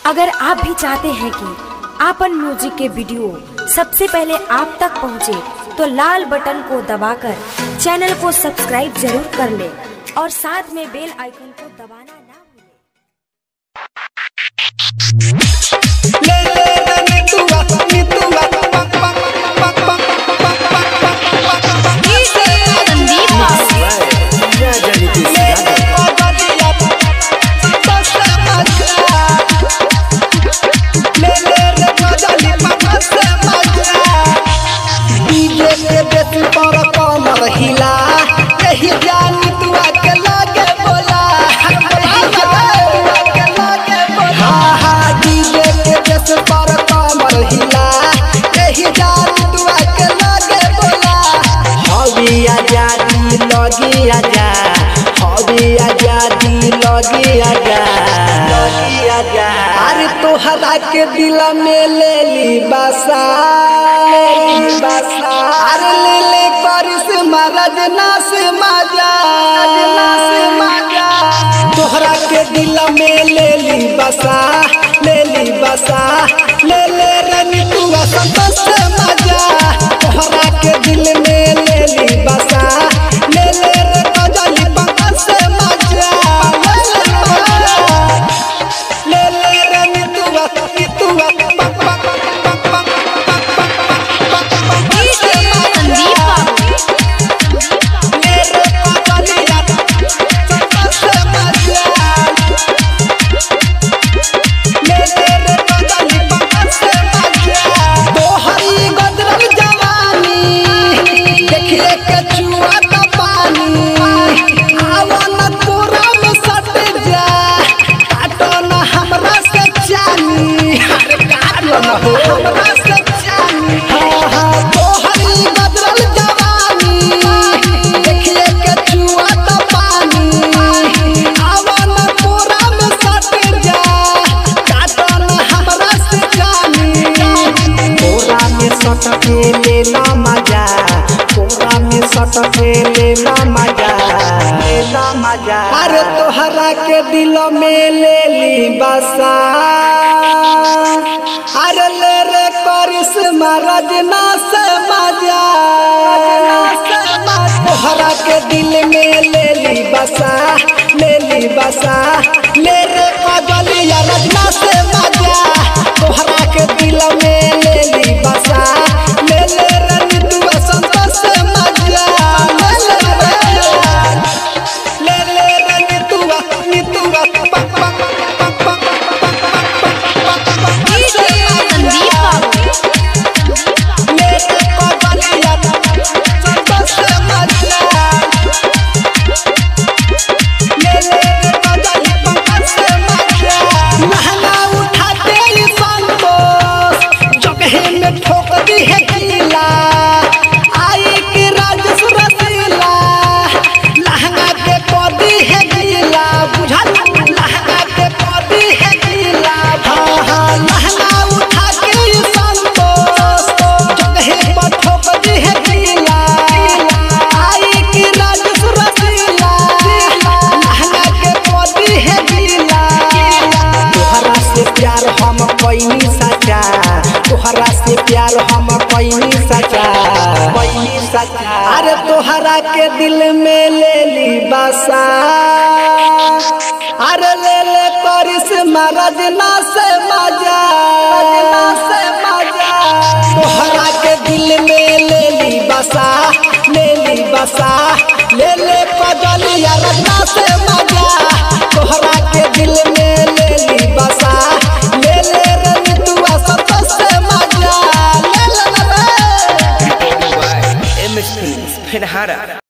अगर आप भी चाहते हैं कि आपन म्यूजिक के वीडियो सबसे पहले आप तक पहुंचे, तो लाल बटन को दबाकर चैनल को सब्सक्राइब जरूर कर ले और साथ में बेल आइकन को दबाना ना भूलें। ले ले रे नितुआ नितुआ पक पक पक पक पक पक पक पक संदीप ले ले पगलिया बस मजा ले ले रे गजली बस मजा डीजे के बेस पर कमर हिला यही जानी तुआ के लागे बोला यही जानी तुआ के लागे बोला हा डीजे के बेस पर कमर हिला यही जानी तुआ के लागे बोला हवी आजादी लगी आजा हवी आजादी लगी आजा लगी आजा अरे तोहरा के दिल में ले ली बसा ले ली बसा अरे ले ले करिश्मा रजना से मजा रजना से मजा तोहरा के दिल में ले ली बसा ले ली बसा ले ले रनी तू संतोष से मजा तोहरा के दिल में ले ली बसा ले ले रे कजली पंकज से मजा ले ले मजा ले ले रे नितुआ नितुआ पक पक पक पक पक पक पक पक पक संदीप ले रे कजलिया संतोष से मजा ले ले रे कजली पंकज से मजा तोहरी गदरल जवानी देखिए के चुआ का पानी आवन तोरा में सट जा काटो न हमरा से चानी अरे काटो न हो हमरा से चानी हाँ हाँ तोहरी गदरल जवानी देखिए के चुआ का पानी आवन तोरा में सट जा काटो न हमरा से चानी कोरा में सटके लेला मजा कोरा में सटके लेला मजा लेला मजा अरे तोहरा के दिल में ले ली बसा अरे ले रे करिश्मा रजना से मजा रजना से मजा तोहरा के दिल में ले ली बसा ले ली बसा ले रे कजलिया रजना से मजा तोहरा के दिल में ले ली बसा ले ले रे नितुआ संतोष से मजा ले ले रे ले ले रे नितुआ नितुआ पक पक पक पक पक पक पक संदीप ले रे कजलिया संतोष से मजा ले ले रे कजली पंकज से मजा महंगा उठाते ही संतोष जगहे में ठोक दी है गीला आई कि राजस रसीला लहंगा के पौधी है गीला बुझा लहंगा के पौधी है गीला हाँ हाँ लहंगा उठा के ही संतोष जगहे पर ठोक दी है गीला आई कि राजस रसीला लहंगा के पौधी है गीला तोहरा से प्यार हम पैनी सचा तोहरा से प्यार हम पैनी सचा पैनी सचा अरे तोहरा के दिल में ले ली बसा अरे ले ले करिश्मा रजना से मजा रजना से मजा तोहरा के दिल में ले ली बसा ले ली बसा ले ले कजलिया रजना से मजा तोहरा के दिल में ले ली बसा ले ले रे नितुआ संतोष से मजा ले ले रे एम एस फिल्म फिनहारा